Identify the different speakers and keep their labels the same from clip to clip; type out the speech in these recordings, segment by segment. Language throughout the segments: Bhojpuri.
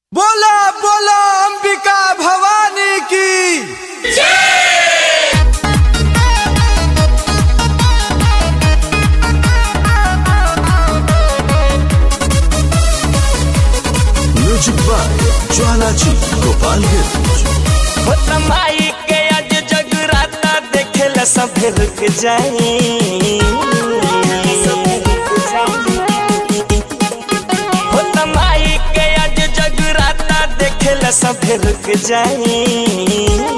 Speaker 1: बोला बोला अंबिका भवानी की
Speaker 2: म्यूजिक बाय ज्वाला जी गोपालगंज
Speaker 3: माई के आज जगराता देखेला सब रुक जाई माई के आज जगराता देखेला सब रुक जाई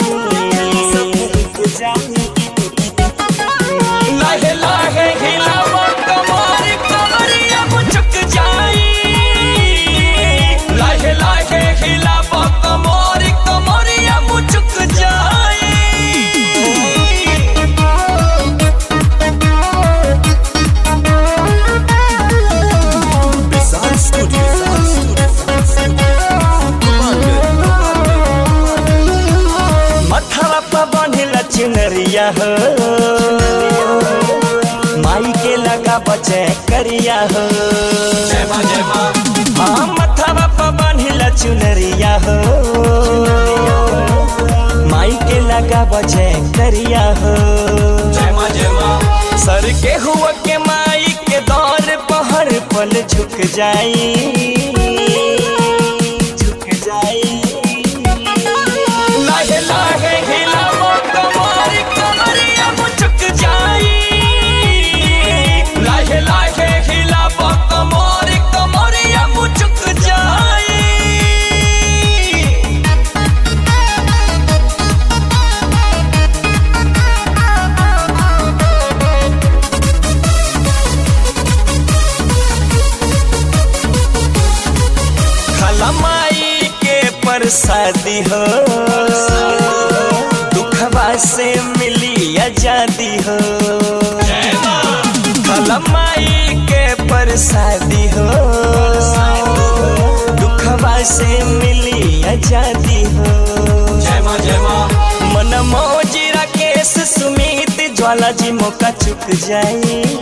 Speaker 3: लाहे लाहे हिलावा कमर कमरिया मुचक जाई लाहे लाहे हिलावा कमर कमरिया मुचक जाई
Speaker 2: विशाल स्टूडियो
Speaker 3: मथवा पर बंधिला चुनरिया हो माई के लगा बचे करिया हो हाँ मथवा पर बंधिला चुनरिया हो माई के लगा बचे करिया हो सर के हुआ के माई के दौर पहर पल झुक जाई झुक जाई लाहे लाहे हिलावो कमर कमरिया मुचक जाई लाहे लाहे हिलावो कमर कमरिया मुचक जाई खलमाई के प्रसादी हो दुखवा से मिली आजादी हो खलमाई के प्रसादी हो दुखवा से मिली आजादी हो मन मौजी राकेश सुमित ज्वाला जी मौका चुक जाई